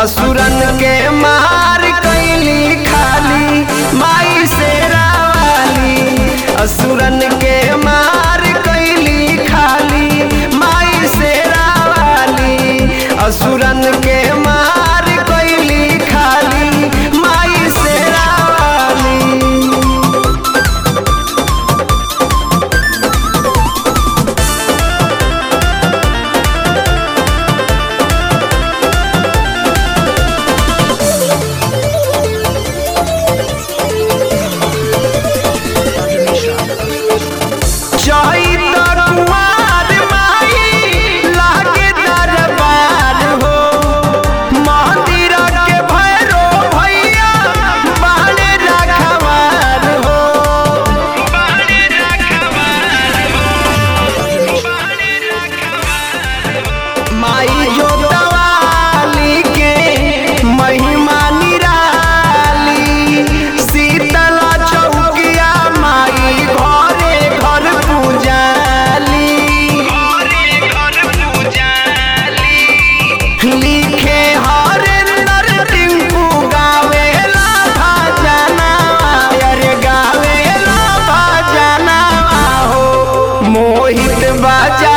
असुरन के मार कैली खाली माई से रावाली असुरन के मार कैली खाली माई से रावाली असुरन के मार कैली खाली माई से रावाली चैत कुमार माई लागे दरबार हो मंदिर के भैरो भैया बाणे रखवार हो माई जोतवाली के महिमा निराली शीतला चौकिया माई घरे घर पूजाली लिखे हरेंद्र टिंकू गावेला भजना अरे गावेला भजना हो मोहित बाजा